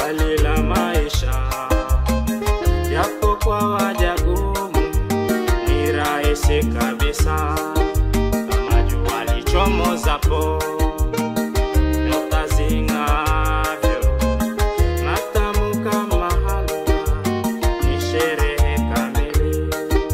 swali la maisha yapo kwa wajagumu ni rahisi kabisa kama jua lichomozapo nyota zing'avyo matamu kama halua ni sherehe kamili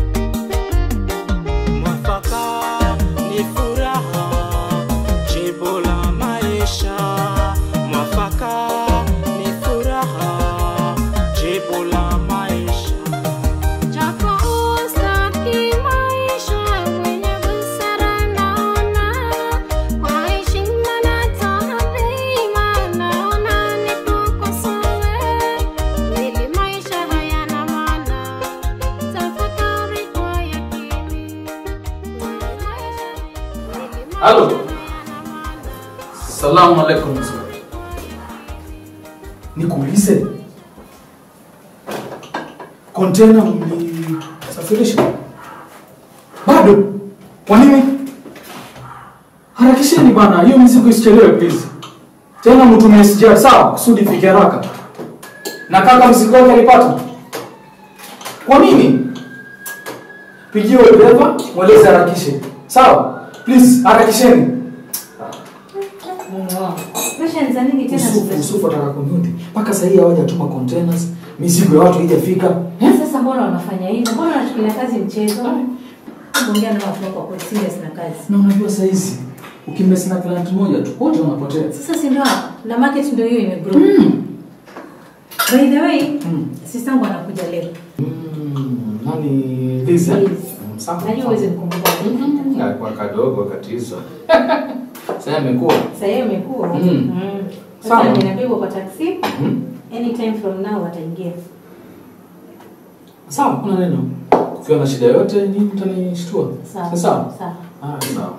mwafaka ni furaha jibu la maisha mwafaka ni furaha jibu la maisha Japo ustaki maisha mwenye busara naona, kwa heshima na taadhima naona nikukosoe, ili maisha hayana maana, tafakari kwa yakini. Ili maisha- ili maisha Halo. hayana maana. Salamu alaikum mzee. Nikuulize, kontena mlisafirisha bado? Kwa nini? Harakisheni bana, hiyo mizigo isichelewe please. Tena mtumie SGR sawa, kusudi ifike haraka. Na kaka mzigo wake alipata. Kwa nini? Pigie huyo dereva, mweleze harakishe. Sawa? Please, harakisheni. Presha za nini tena? Usufu, usufu ataka kunyuti mpaka sahii hawajatuma containers, mizigo ya watu haijafika. Sasa mbona wanafanya hivyo? Mbona wanachukulia kazi mchezo? Ongea na watu wako kwa serious na kazi. Na unajua saa hizi ukimesi na client moja tu wote wanapotea. Sasa si ndio hapo? na market ndio hiyo imegrow. Mm. By the way, Mm. sistangu anakuja leo. Mm, nani Liz? eh? Liz. Mm, sawa. Najua uweze kukumbuka. Mm, alikuwa kadogo wakati hizo. Sasa amekuwa. Sasa yeye imekuwa. Mm. Mm. Sawa. Sasa ninabebwa kwa taxi. Mm. Anytime from now ataingia. Sawa, kuna neno. Ukiwa na shida yote ni mtanishtua. Sawa. Sawa. Sawa. Ah, sawa.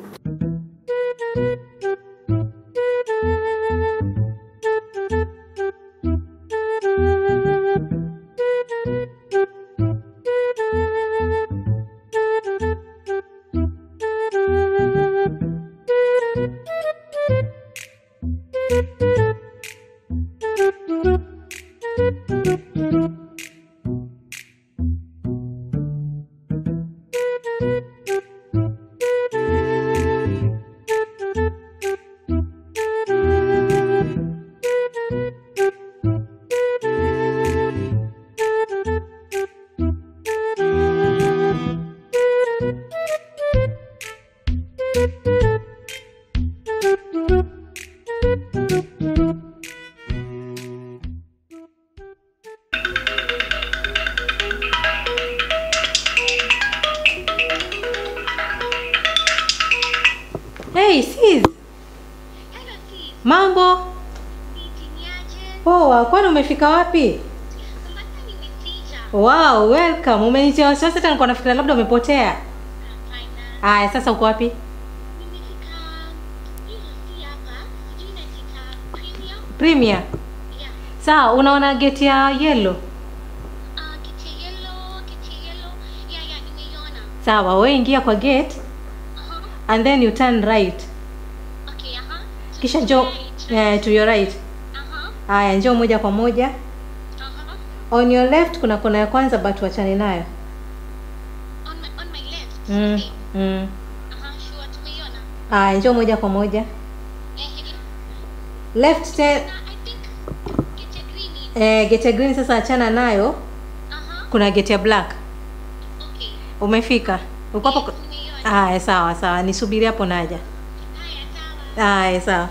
Hey, sis. Mambo? Poa, kwani umefika wapi? Wow, welcome. Umenitia wasiwasi hata nilikuwa nafikiria labda umepotea. Haya, sasa uko wapi? Premier. Sawa, unaona gate ya yellow? Sawa, wewe ingia kwa gate and then you turn right. Kisha njoo eh, to your right. Haya, njoo moja kwa moja. On your left kuna kona ya kwanza but wachane nayo. Mm. Mm. Haya, njoo moja kwa moja. Left te eh, gate ya green sasa achana nayo. Kuna gate ya black. Umefika? Uko hapo? Haya, sawa sawa. Nisubiri hapo naja. Haya, sawa.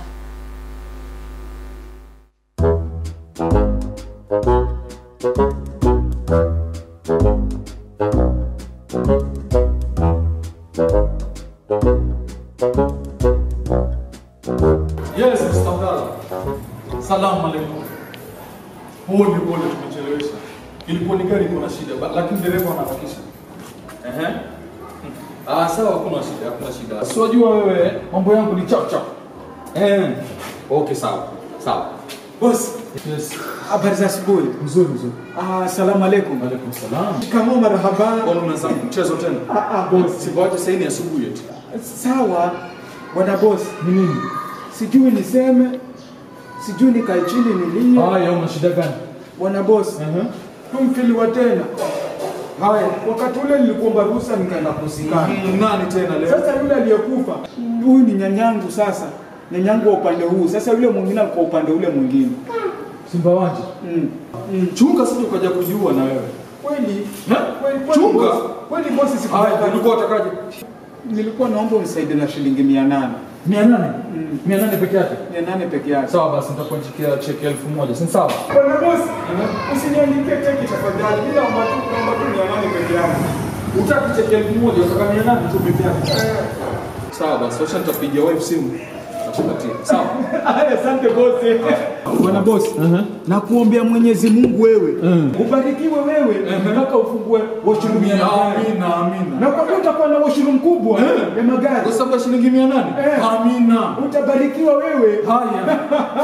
Yes, Mr. Abdalla. Salamu alaikum. Pole pole tumechelewesha. Ilikuwa ni gari iko na shida, ba- lakini dereva anaharakisha. Ehe. Ah, sawa, hakuna shida, hakuna shida. Si wajua wewe mambo yangu ni chap chap. Eh. Okay, sawa. Sawa. Boss, Yes. habari za asubuhi. Mzuri mzuri. Ah, salamu alaikum. Alaikum salam. Shikamoo, marhaba. Bwana unaanza mchezo tena? Ah, ah, boss. Sibaje sasa ni asubuhi eti. Sawa, bwana boss. Ni nini? Sijui niseme, sijui nikae chini nilie. Haya, una shida gani? Bwana boss, Mhm. tumfiliwa tena. Haya, wakati ule nilikuomba ruhusa nikaenda kuzikana. Mm, Nani tena leo? Sasa yule aliyekufa huyu ni nyanyangu sasa, nyanyangu wa upande huu. Sasa yule mwingine kwa upande ule mwingine. Simba wanje. Mm. Mm, chunga sije ukaja kujua na wewe. Kweli? Ha? Kweli kweli Chunga. boss. Kweli boss Haya, sikutaka. ulikuwa utakaje? Nilikuwa naomba unisaidie na shilingi 800. 800. Mm. 800 peke yake. 800 peke yake. Sawa basi nitakuandikia cheki elfu moja. Si sawa? Bwana boss, usiniandikie cheki tafadhali. Bila ambatu naomba tu 800 peke yake. Utaki cheki elfu moja, utaka 800 tu peke yake. Sawa basi, wacha nitapigia wife simu. Nakupatia. Sawa. Haya, Asante boss. Bwana boss, nakuombea Mwenyezi Mungu wewe ubarikiwe wewe mpaka ufungue washuru mia nane. Amina, amina. Na kwa kuwa utakuwa na washuru mkubwa ya magari, Kwa sababu ya shilingi 800? Eh. Amina. utabarikiwa wewe. Haya.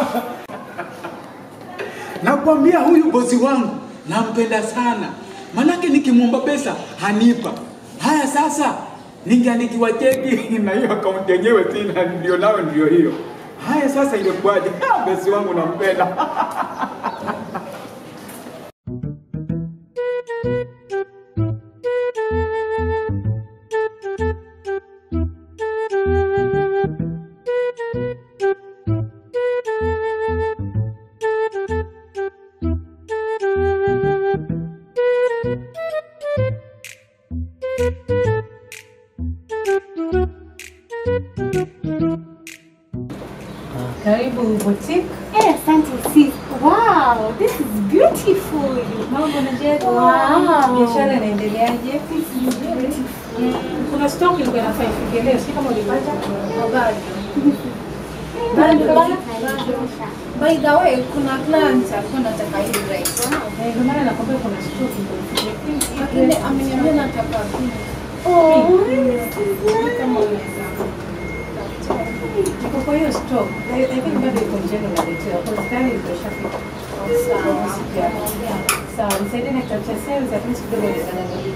Nakwambia huyu bosi wangu nampenda sana, manake nikimwomba pesa hanipa. Haya sasa, ningeandikiwa cheki na hiyo akaunti yenyewe sina, ndio nayo ndio hiyo. Haya sasa, ilikuwaje? Ah, Bosi wangu nampenda. Karibu boutique. Eh, asante sis. Wow, this is beautiful. Mambo na je? Wow. Biashara inaendeleaje? Mm, Kuna stock ilikuwa inafaa ifike leo, si kama ulipata? By the way, kuna client alikuwa anataka hii rice. Eh, Ndio maana nakwambia kuna stock ilikuwa ifike. Lakini ameniambia nataka pili. Kama unaweza. Iko kwa hiyo stock. I I think bado iko njiani unaletewa. Kwa tayari ilikuwa ishafika. Sawa. Sawa, nisaidie na kitabu cha sales at least kidogo nisangalie.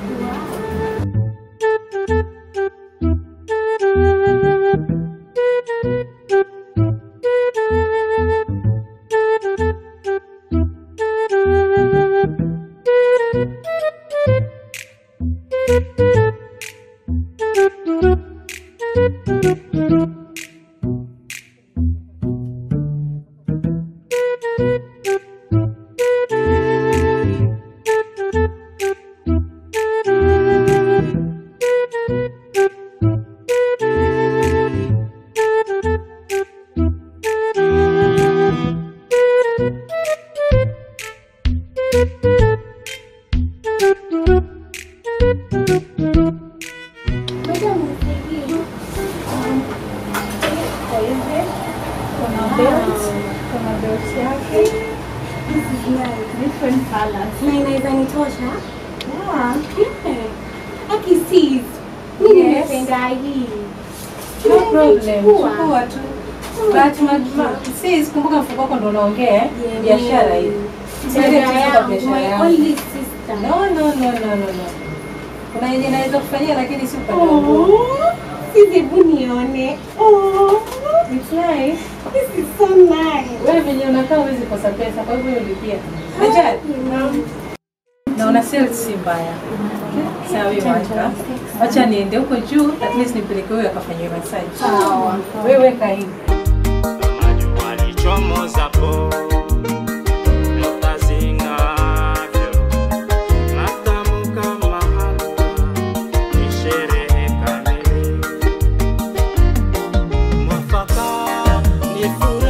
Kuna belt, kuna belt yake. Different colors. Na inaweza nitosha? Yeah. Aki sis. Mimi Yes. nimependa hii. No problem. Chukua. Chukua tu. But ma- ma- sis, kumbuka mfuko wako ndo unaongea eh? biashara hii. Siwezi Dada kucheza yangu, biashara my yangu. only sister. No, no, no, no, no, no. Kuna yenye naweza kufanyia lakini si upande wangu. Oh, sis, hebu nione. Oh, It's nice. this is so nice. Wewe venye unakaa huwezi kosa pesa, kwa hivyo ulipia. Ajali. Naona sales si mbaya. Sawa wewe wacha. Wacha niende huko juu at least nipeleke huyo akafanyiwe massage. Sawa. Wewe weka hivi. Jua lichomozapo nyota zing'avyo, matamu kama halua, ni sherehe kamili. Mwafaka ni furaha